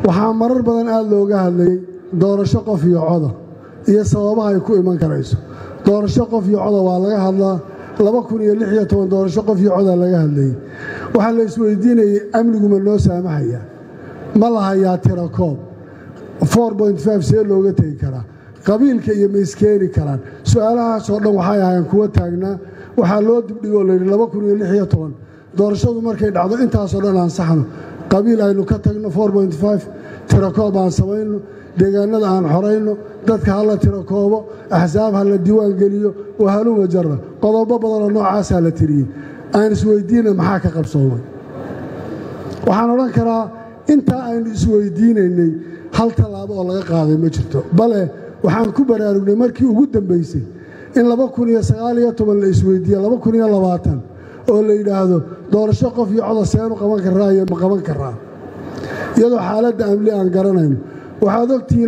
waxaa marar badan aad looga hadlayey doorasho qof iyo coda iyo sababaha ay ku iman karayso doorasho qof iyo coda waa laga hadlaa doorasho qof iyo coda laga hadlayey waxaa la isweydiinayey amniguma noo saamahaya ma lahayaa tira koob see looga tegi karaa qabiilka iyo ma iskeeni karaan su-aalahaasoo dhan waxay ahaayeen kuwa taagnaa waxaa loo dibdhigoo layidhi doorashadu markay dhacdo intaasoo dhan ansaxno qabiil aynu ka tagno tirakoob aan samayno deegaanada aan xorayno dadka hala tirakoobo axsaab ha la diiwaan geliyo wahaluma jara qodobo badanoo noocaasaa la tiriyey aan isweydiina maxaa ka qabsoomay waxaan odhan karaa intaa aynu isweydiinaynay hal tallaabo oo laga qaaday ma jirto bale waxaan ku baraarugnay markii ugu dambaysay in la isweydiiye oo la yidhaahdo doorasho qof iyo coda seenu qaban karaa iyo ma qaban karaa iyadoo xaaladda amni aan garanayno waxaad ogtihiin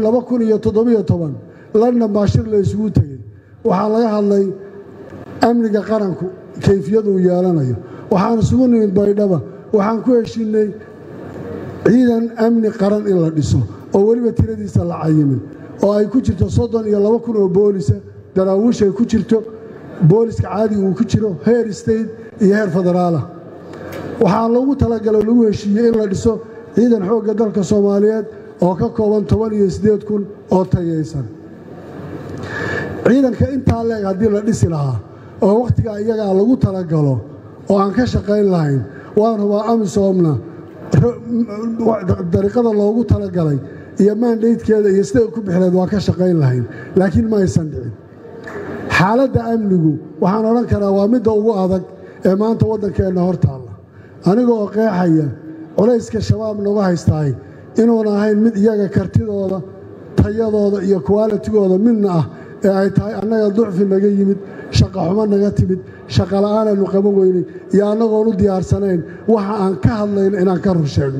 london baa shir la isugu tegey waxaa laga hadlay amniga qaranku kayfiyad uu yeelanayo waxaan isugu nimid baydhaba waxaan ku heshiinay ciidan amni qaran in la dhiso oo weliba tiradiisa la cayimin oo ay ku jirto soddon iyo laba kun oo boolisa daraawiishay ku jirto booliska caadiga uu ku jiro heer state iyo heer federaalah waxaa loogu talagalo lagu heshiiyey in la dhiso ciidan xoogga dalka soomaaliyeed oo ka kooban toban iyo siddeed kun oo tayaysan ciidanka intaa leeg haddii la dhisi lahaa oo wakhtigaa iyagaa lagu talagalo oo aan ka shaqayn lahayn waan hubaa amisomna dariiqada loogu talagalay iyo maandaydkeeda iyo siday ku bixileed waa ka shaqayn lahayn laakiin ma aysan dhicin xaaladda amnigu waxaan odhan karaa waa midda ugu adag ee maanta waddankeenna hor taalla aniga oo qeexaya culayska shabaab nagu haystaay inuuna ahayn mid iyaga kartidooda tayadooda iyo kuwaalitigooda midna ah ee ay tahay annaga ducfi naga yimid shaqa xumo naga timid shaqa la'aanaynu qaban weynay iyo annagoon u diyaarsanayn waxa aan ka hadlayno inaan ka rur sheegno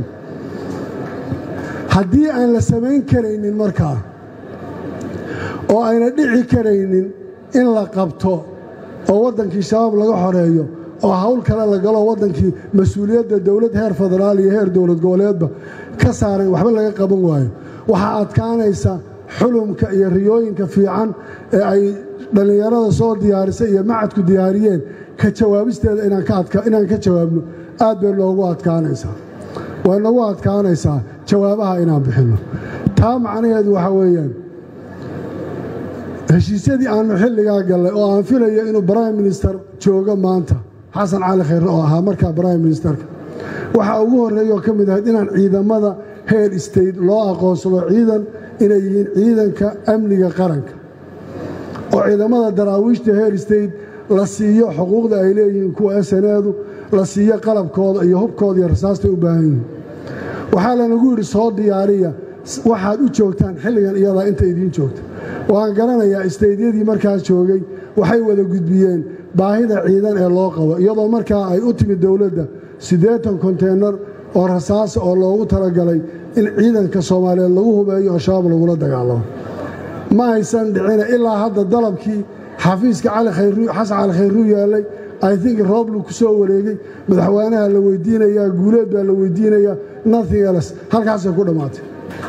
haddii aan la samayn karaynin markaa oo ayna dhici karaynin in la qabto oo waddankii shabaab laga xoreeyo oo hawl kale la galo waddankii mas-uuliyadda dowlad heer federaal iyo heer dowlad goboleedba ka saaran waxba laga qaban waayo waxaa adkaanaysa xulumka iyo riyooyinka fiican ee ay dhallinyarada soo diyaarisay iyo macadku diyaariyeen ka jawaabisteeda inaan ka jawaabno aad bay noogu adkaanaysaa way nagu adkaanaysaa jawaabaha inaan bixinno taa macnaheedu waxaa weeyaan heshiisyadii aannu xilligaa gallay oo aan filaya inuu brime minister joogo maanta xasan cali khayre oo ahaa markaa brime ministerka waxaa ugu horreeyaoo ka mid ahayd inaan ciidamada heer state loo aqoonsado ciidan inay yihiin ciidanka amniga qaranka oo ciidamada daraawiishta heer state la siiyo xuquuqda ay leeyihiin kuwa eseneedu la siiyo qalabkooda iyo hubkooda iyo rasaastay u baahan yihiin waxaa lanagu yidhi soo diyaariya waxaad u joogtaan xilligan iyadaa inta idiin joogta waan garanayaa isteydyadii markaas joogay waxay wada gudbiyeen baahida ciidan ee loo qabo iyadoo markaa ay u timid dowladda siddeetan konteynar oo rasaasa oo loogu talagalay in ciidanka soomaaliyeed lagu hubeeyo oo shabaab lagula dagaalamo ma aysan dhicina ilaa hadda dalabkii xafiiska xasan cali khayruu yaallay i think rooblu ku soo wareegay madaxweynaha la weydiinayaa guuleed baa la weydiinayaa nothing else halkaasay ku dhammaatay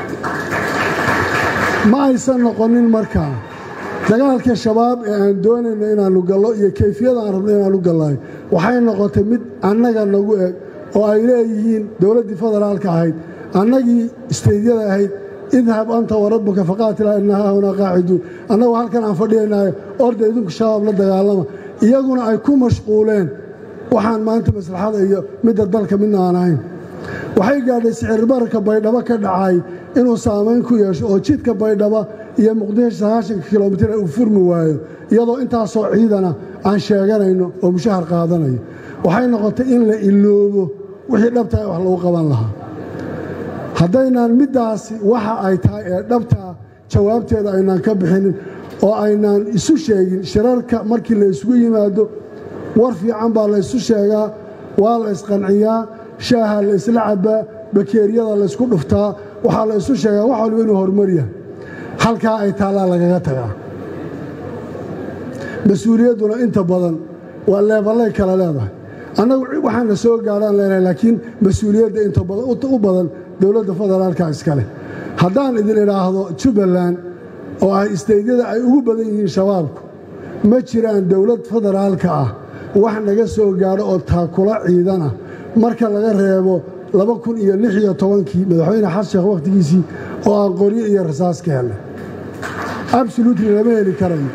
ma aysan noqonin markaa dagaalka shabaab ee aan doonayno inaannu gallo iyo kayfiyada aan rabno inaannu gallayo waxay noqotay mid annaga nagu eg oo ay leeyihiin dowladdii federaalka ahayd annagii isteydyada ahayd idhab anta warabbuka faqaatila inna haahunaa qaaciduun annagu halkan aan fadhiyaynaayo orda idinku shabaab la dagaalama iyaguna ay ku mashquuleen waxaan maanta maslaxada iyo midda dalka midna aan ahayn waxay gaadhay sixirbararka baydhabo ka dhacay inuu saamayn ku yeesho oo jidka baydhaba iyo muqdisho sagaashanka kilomitir uu furmi waayo iyadoo intaasoo ciidana aan sheeganayno oo mushahar qaadanayo waxay noqotay in la iloobo wixii dhabtahay wax lagu qaban lahaa haddaynaan middaasi waxa ay tahay ee dhabtaa jawaabteeda aynaan ka bixinin oo aynaan isu sheegin shirarka markii la isugu yimaado war fiican baa la ysu sheegaa waa la isqanciyaa shaaha la isla cabbaa bakeeriyada la ysku dhuftaa waxaa la isu sheegaa wax waliba inuu horumar yahay halkaa ay taallaa lagaga tagaa mas-uuliyadduna inta badan waa leeballay kala leedahay annagu waxaana soo gaadhaan leenahay laakiin mas-uuliyadda inta u badan dowladda federaalka iskale haddaan idin idhaahdo jubbaland oo ah isteydyada ay ugu badan yihiin shabaabku ma jiraan dowlad federaalka ah wax naga soo gaadho oo taakula ciidana marka laga reebo laba kun iyo lix iyo tobankii madaxweyne xasan sheekh wakhtigiisii oo aan qoryo iyo rasaas ka helnay absolutely lama heli karayo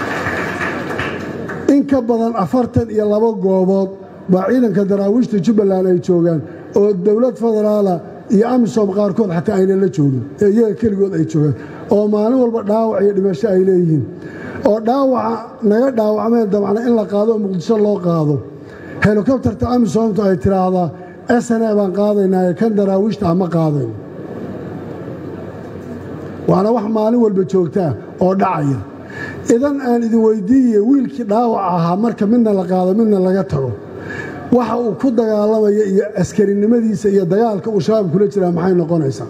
in ka badan afartan iyo laba goobood baa ciidanka daraawiishta jubbaland ay joogaan oo dowlad federaala iyo amisom qaarkood xataa aynan la joogin ee iyaga keligood ay joogaan oo maalin walba dhaawac iyo dhimasho ay leeyihiin oo dhaawaca naga dhaawacmeen dabcna in la qaado oo muqdisho loo qaado helikobtarta amisomtu ay tidhaahdaa sne baan qaadaynaaye kan daraawiishta ama qaadayn waana wax maalin walba joogtaa oo dhacaya idan aan idin weyddiiye wiilkii dhaawac ahaa marka midna la qaado midna laga tago waxa uu ku dagaalamaya iyo askarinimadiisa iyo dagaalka uu shabaab kula jiraa maxay noqonaysaa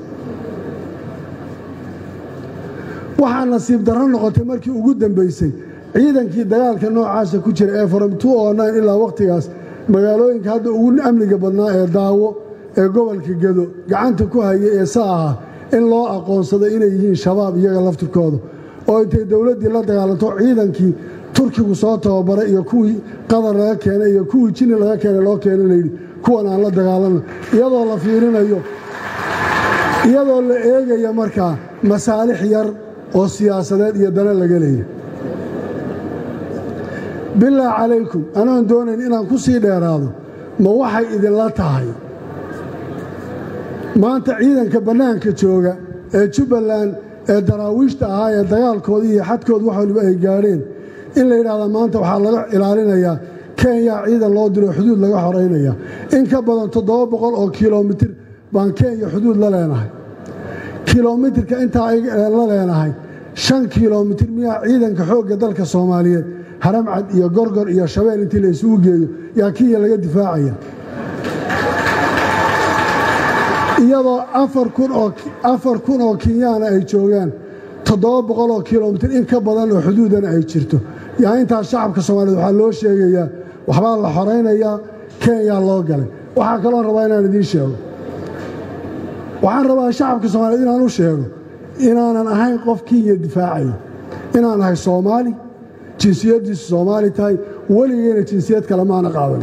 waxaa nasiib darro noqotay markii ugu dambaysay ciidankii dagaalka noocaasa ku jira ee from ilaa wakhtigaas magaalooyinka hadda ugu amniga badnaa ee daawo ee gobolka gedo gacanta ku haya ee sa aha in loo aqoonsaday inay yihiin shabaab iyaga laftirkooda oo intay dowladdii la dagaalanto ciidankii turkigu soo tababaray iyo kuwii qadar laga keenay iyo kuwii jini laga keenay loo keenay layidhi kuwan aan la dagaalanno iyadoo la fiirinayo iyadoo la eegaya markaa masaalix yar oo siyaasadeed iyo dana laga leeya bilaa calaykum anoon doonayn inaan ku sii dheeraado ma waxay idinla tahay maanta ciidanka bannaanka jooga ee jubbaland ee daraawiishta ahaa ee dagaalkoodii iyo xadkooda wax waliba ay gaadheen in la yidhahda maanta waxaa laga ilaalinayaa kenya ciidan loo dilo xuduud laga xoraynaya in ka badan toddoba boqol oo kilomitir baan kenya xuduud la leenahay kilomitirka intaa la leenahay shan kilomitir miyaa ciidanka xoogga dalka soomaaliyeed haramcad iyo gorgor iyo shabeel intii la isugu geeyo yaa kiya laga difaacaya iyadoo afar kun oo kenyaana ay joogaan toddoba boqol oo kilomitir in ka badan oo xuduudana ay jirto yaa intaas shacabka soomaaliyeed waxaa loo sheegayaa waxbaa la xoraynayaa kenya loo galay waxaa kaloo rabaa inaan idiin sheego waxaan rabaa shacabka soomaaliyeed inaan u sheego inaanan ahayn qof kenya difaacaya inaan ahay soomaali jinsiyaddiisu soomaali tahay weligeyna jinsiyad kale maana qaadan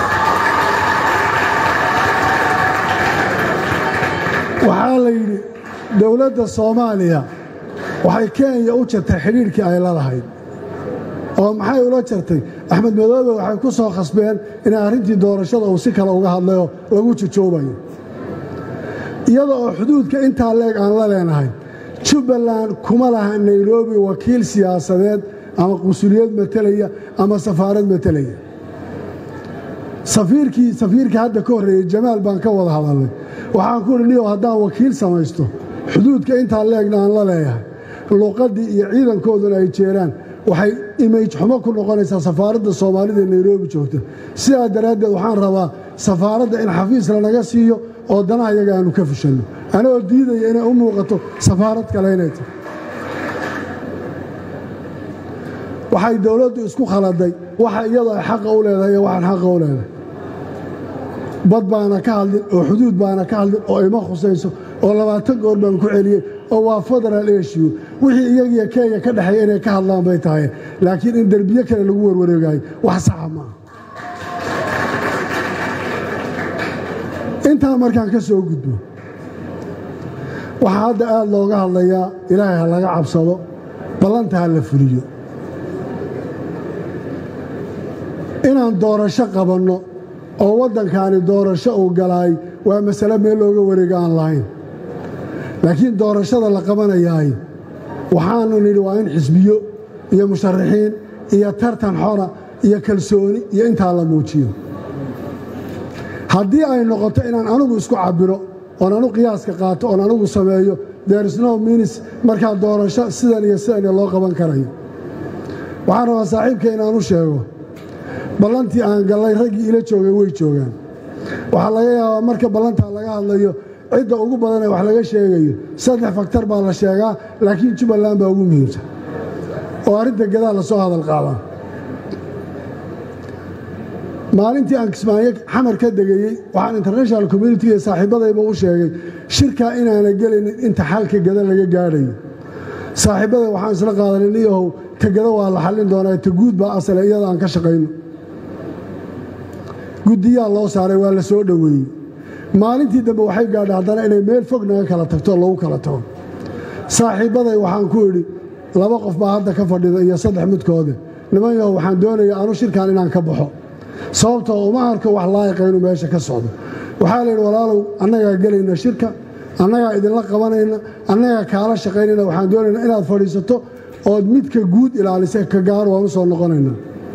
waxaa la yidhi dowladda soomaaliya waxay kenya u jartay xidhiidhkii ay la lahayd oo maxay ula jartay axmed madoobe waxay ku soo khasbeen inay arrintii doorashada uu si kale uga hadlayoo lagu jujoobayo iyada oo xuduudka intaa leeg aan la leenahay jubbaland kuma laha nairobi wakiil siyaasadeed ama qusuliyad matelaya ama safaarad matelaya safiirkii safiirkii hadda ka horreeyey jamaal baan ka wada hadalnay waxaan ku idhi niyow haddaan wakiil samaysto xuduudka intaa leegna aan la leeyahay luuqaddii iyo ciidankooduna ay jeeraan waxay image xumo ku noqonaysaa safaaradda soomaalida ee nairobi joogta sidaa daraaddeed waxaan rabaa safaaradda in xafiis lanaga siiyo oo danaha yaga aanu ka fushanno anagoo diidaya inay u muuqato safaarad kale inay tahay waxay dowladdu isku khaladay waxa iyadoo ay xaqa u leedahay iyo waxaan xaqa u leedahay bad baana ka hadlin oo xuduud baana ka hadlin oo ima khusayso oo labaatan goor baan ku celiyey oo waa federal issue wixii iyagiyo kenya ka dhexeeya inay ka hadlaan bay tahay laakiin in derbiye kale lagu warwareegayo wax saxa maaha intaa markaan ka soo gudbo waxaa hadda aad looga hadlayaa ilaahay ha laga cabsado ballanta ha la fuliyo inaan doorasho qabanno oo waddankaani doorasho uu galaay waa masale meel looga wareega aan lahayn laakiin doorashada la qabanayaay waxaanu nidhi waa in xisbiyo iyo musharaxiin iyo tartan xora iyo kalsooni iyo intaa la muujiyo haddii ay noqoto inaan anugu isku cabbiro oon anugu qiyaaska qaato oon anugu sameeyo dersno minis markaa doorasho sidan iyo sidan loo qaban karayo waxaan rabaa saaxiibka inaan u sheego ballantii aan gallay raggii ila joogay way joogaan waxaa laga yaabaa marka ballantaa laga hadlayo cidda ugu badanee wax laga sheegayo saddex faktar baa la sheegaa laakiin jubbaland baa ugu muhiimsan oo arrinta gadaal la soo hadal qaadaa maalintii aan kismaayo xamar ka degayey waxaan international communitiga saaxiibadayba u sheegay shirkaa inaana gelaynin inta xalka gada laga gaadhayo saaxiibbaday waxaan isla qaadanay niyahow ta gada waa la xallin doonaa ta guud baa asale iyada aan ka shaqayno guddiyaa loo saaray waa la soo dhoweeyey maalintii dambe waxay gaadhay haddana inay meel fog naga kala tagto lagu kala tago saaxiibbaday waxaan ku idhi laba qof baa hadda ka fadhida iyo saddex midkoode niman yahow waxaan doonayaa anu shirkan inaan ka baxo sababtoo uma arka wax laa'iqa inuu meesha ka socdo waxaa layidhi walaalow annagaa gelayna shirka annagaa idinla qabanayna annagaa kaala shaqaynayna waxaan doonaynaa inaad fadhiisato ood midka guud ilaalisa ka gaar waan u soo noqonaynaa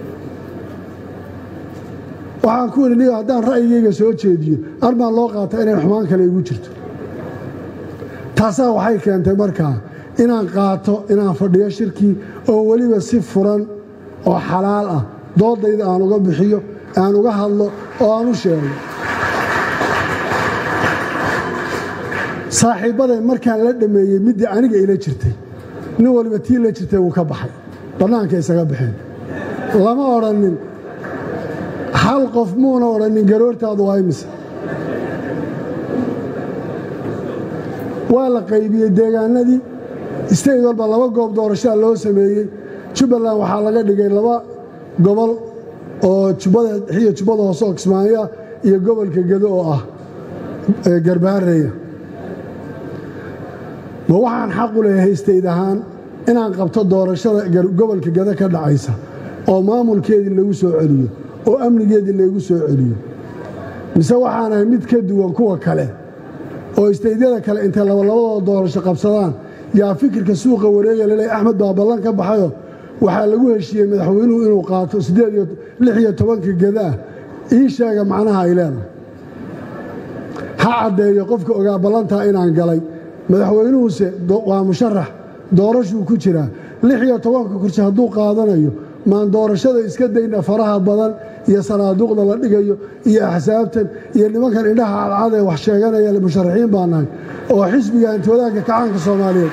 waxaan ku idhi niyo haddaan ra'yigayga soo jeediyo arbaan loo qaata inay xumaan kale igu jirto taasaa waxay keentay markaa inaan qaato inaan fadhiyo shirkii oo weliba si furan oo xalaal ah doodayda aan uga bixiyo aan uga hadlo oo aan u sheego saaxiibbaday markaan la dhammeeyey middii aniga ila jirtay nin waliba tii la jirtay wuu ka baxay bannaanka isaga baxeen lama odhannin hal qof muuna odhannin garoortaadu waa imise waa la qaybiyey deegaanadii istayd walba laba goob doorashaa loo sameeyey jubbaland waxaa laga dhigay laba gobol oo jubbada xiyo jubbada hoose oo kismaayo ah iyo gobolka gedo oo ah garbaareya ma waxaan xaqu leeyahay istayd ahaan inaan qabto doorashada gobolka gedo ka dhacaysa oo maamulkeedii lagu soo celiyo oo amnigeedii laygu soo celiyo mise waxaanahay mid ka duwan kuwa kale oo istaydyada kale intay labalabadooda doorasho qabsadaan yaa fikirka suuqa wareega laleey axmed baa ballan ka baxayo waxaa lagu heshiiyey madaxweynuhu inuu qaato lix iyo tobanka gedaah ii sheega macnaha ay leedahay ha caddeeyo qofka ogaa ballantaa inaan galay madaxweynuhuse waa musharax doorashuu ku jiraa lix iyo tobanka kursi hadduu qaadanayo maan doorashada iska dayna faraha badan iyo sanaaduuqda la dhigayo iyo axsaabtan iyo nimankan indhaha cadcadee wax sheeganaya musharaxiin baa nahay oo xisbiga antoodaanka kacaanka soomaaliyeed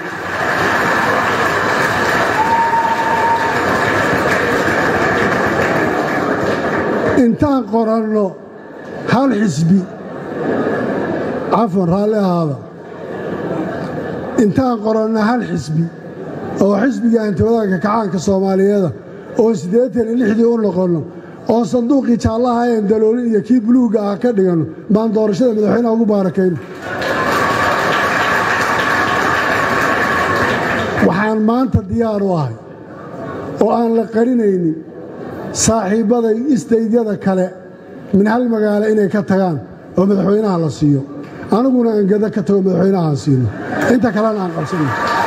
intaan qoranno hal xisbi cafwan raalli ahaada intaan qoranno hal xisbi oo xisbiga antoodaanka kacaanka soomaaliyeeda oo siddeetan iyo lixdii u noqonno oo sanduuqii jaallaha een daloolin iyo kii buluugga ah ka dhiganno baan doorashada madaxweynaha ugu baarakayno waxaan maanta diyaar u ahay oo aan la qarinaynin saaxiibbaday istaydyada kale min hal magaalo inay ka tagaan oo madaxweynaha la siiyo aniguna aan gada ka tago madaxweynaha aan siino inta kalena aan qabsano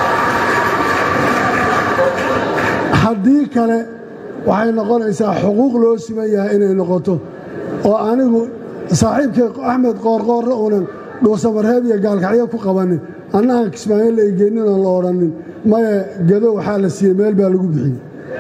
haddii kale waxay noqonaysaa xuquuq loo siman yahay inay noqoto oo anigu saaxiibkay axmed qoorqoorre uunan dhuusamareeb iyo gaalkacyo ku qabannin anna aan kismaayo la egeennin oon la odhannin maye gado waxaa la siiyey meel baa lagu bixiyey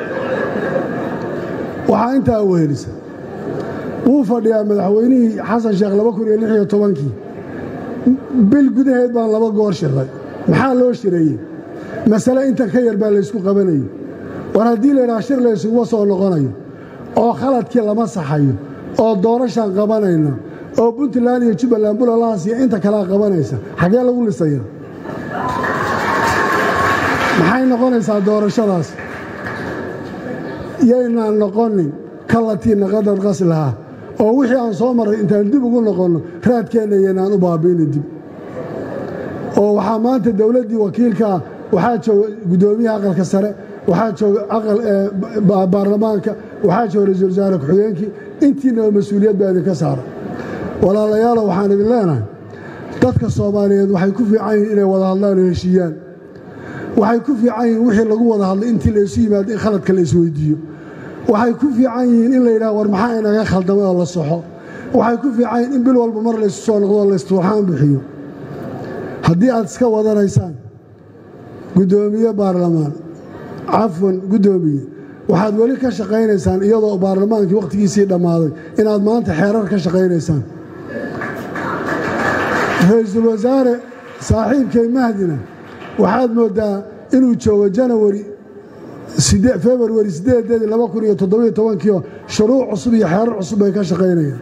waxaa intaa wehelisa wuu fadhiyaa madaxweynihii xasan sheekh kii bil gudaheed baan laba goor shiray maxaa loo shireeyey masale intan ka yar baa laysku qabanayay war haddii laydhaha shir laysuguma soo noqonayo oo khaladkii lama saxayo oo doorashaan qabanayna oo puntland iyo jubbaland bulalahaas iyo inta kalea qabanaysa xaggee lagu lisaya maxay noqonaysaa doorashadaas yaynaan noqonin kallatiinna qadad qaslaha oo wixii aan soo marray intaan dib ugu noqonno raadkeenna yaynaan u baabi'ina dib oo waxaa maanta dowladdii wakiilkaa waxaa jooga guddoomiyaha aqalka sare waxaa jooga baarlamaanka waxaa jooga ra-iisul wasaare ku-xigeenkii intiinaba mas-uuliyad baa idinka saara walaalayaalo waxaan idin leenahay dadka soomaaliyeed waxay ku fiican yihiin inay wada hadlaan oo heshiiyaan waxay ku fiican yihiin wixii lagu wada hadlay intii laysu yimaado in khaladka la isweydiiyo waxay ku fiican yihiin in la yidhaha war maxaa inaga khaldamay oo la soxo waxay ku fiican yihiin in bil walba mar laysu soo noqdo oo laystuurxaan bixiyo haddii aad iska wadanaysaan guddoomiye baarlamaan cafwan guddoomiye waxaad weli ka shaqaynaysaan iyadoo baarlamaankii wakhtigiisii dhammaaday inaad maanta xeerar ka shaqaynaysaan ra-iisul wasaare saaxiibkay mahdina waxaad mooddaa inuu joogo janawari februari sideedeedii laba kun iyo toddobiyo tobankiio shuruuc cusub iyo xeerar cusub bay ka shaqaynayaan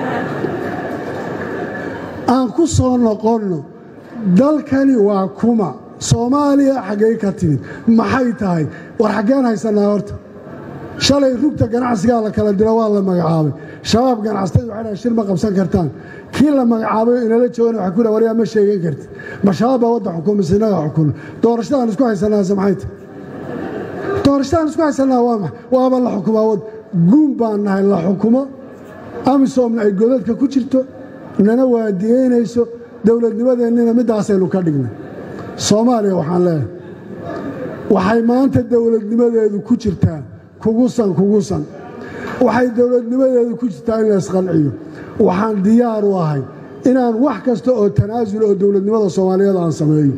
aan ku soo noqonno dalkani waa kuma soomaaliya xaggay ka timid maxay tahay war xaggeen haysannaa horta shalay rugta ganacsigaa la kala diro waa la magacaabay shabaab ganacsatada waxay dhahan shir ma qabsan kartaan kii la magacaabayo inala joogana waxay ku dhahan waryaa ma sheegan kartid ma shabaab baa waddan xukuma mise inaga xukuna doorashadaan isku haysanaase maxay tahay doorashadaan isku haysannaa waa maxa waaba la xukumaa wad guun baan nahay la xukumo amisoomna ay godadka ku jirto nana waadiyeynayso dowladnimadeennina middaasaynu ka dhignay soomaaliya waxaan leeyahay waxay maanta dowladnimadeedu ku jirtaa kugusan kugusan waxay dowladnimadeedu ku jirtaa in la isqanciyo waxaan diyaar u ahay inaan wax kasta oo tanaasul oo dowladnimada soomaaliyeed aan sameeyo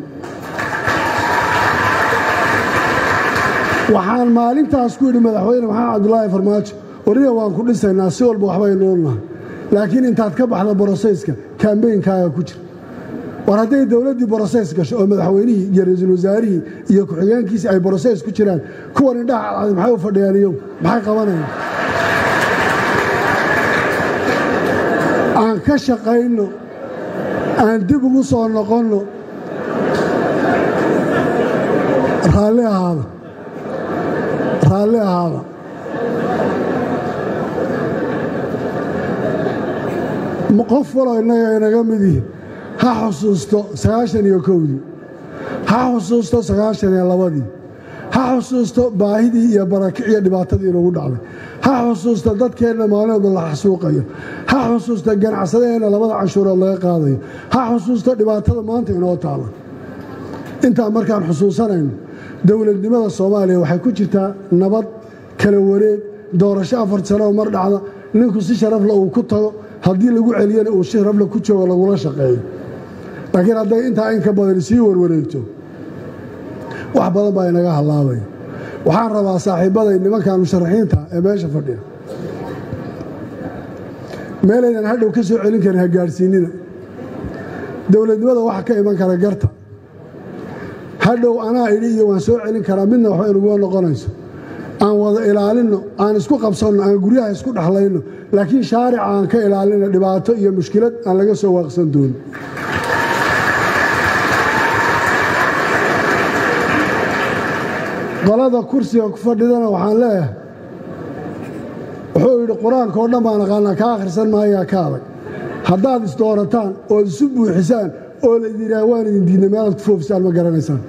waxaan maalintaas ku yidhi madaxweyne maxamed cabdulaahi farmaajo wariga waan ku dhisaynaa si walba waxbaynu nahay laakiin intaad ka baxda borosayska kaambeynkaaga ku jira war hadday dowladdii borosays gasho oo madaxweynihii iyo ra-iisul wasaarihii iyo ku-xigeenkiisii ay borosays ku jiraan kuwan indhaha cadcad maxay u fadhiyaan iyow maxay qabanayaan aan ka shaqayno aan dib ugu soo noqonno raalli ahaada raalli ahaada qof waloo innaga inaga mid yihi ha xusuusto sagaashan iyo kowdii ha xusuusto sagaashan iyo labadii ha xusuusto baahidii iyo barakiciyo dhibaatadii inagu dhacday ha xusuusto dadkeenna maalinoodba la xasuuqayo ha xusuusto ganacsadaheenna labada canshuurood laga qaadayo ha xusuusto dhibaatada maanta inoo taala intaan markaan xusuusanayno dowladnimada soomaaliya waxay ku jirtaa nabad kala wareeg doorasho afar sanoo mar dhacda ninku si sharafle uu ku tago haddii lagu celiyana uu sharafle ku joogo lagula shaqeeyo laakiin hadday intaa in ka badan sii warwareegto wax badan baa inaga hallaabaya waxaan rabaa saaxiibbaday nimankan musharaxiinta ee meesha fadhiya meelaynan hadhow ka soo celin karin ha gaadhsiinina dowladnimada waxa ka iman kara garta hadhow anaa idhi iyo waan soo celin karaa midna waxba inaguma noqonayso aan wada ilaalinno aan isku qabsanno aan guryaha isku dhexlayno laakiin shaarica aan ka ilaalino dhibaato iyo mushkilad aan laga soo waaqsan doonin qolada kursiga ku fadhidana waxaan leeyahay wuxuu yidhi qur-aanka oo dhan baan aqaanaa ka akhrisan maayaa ka adag haddaad isdoorataan ood isu buuxisaan oo laydidhaah waan idin diidna meelaad ku foofisaan ma garanaysaan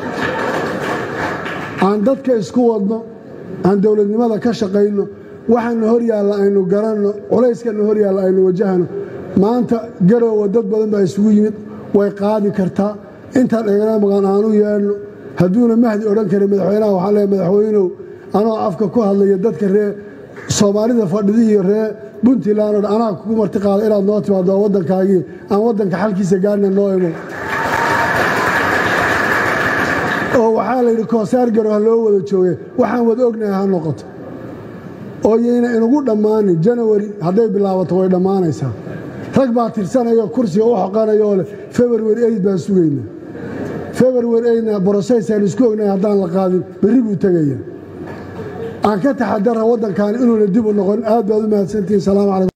aan dadka isku wadno aan dowladnimada ka shaqayno waxaana hor yaalla aynu garanno culayskana hor yaalla aynu wajahno maanta garoowa dad badan baa isugu yimid way qaadi kartaa intaan eegana maqan aanu yeedhno hadduuna mahdi odhan karin madaxweynaha waxaan leeay madaxweynow anoo afka ku hadlaya dadka ree soomaalida fadhidi iyo ree puntland o dhan anaa kugu marti qaada inaad noo timaado waddankaagii aan waddanka xalkiisa gaarhna noo imo oo waxaa layidhi koosaar garo ha loo wada jooge waxaan wada ognahay ha noqoto oo yayna inugu dhammaanin janawari hadday bilaabato way dhammaanaysaa rag baa tirsanayao kursiga u xoqanaya oo leh februari eid baan sugaynaa februari eidna brosesaan isku ognahay haddaan la qaadin berri buu tegaya aan ka taxadara waddankan inuuna dib u noqon aad baad u mahadsantihin salamu calaykum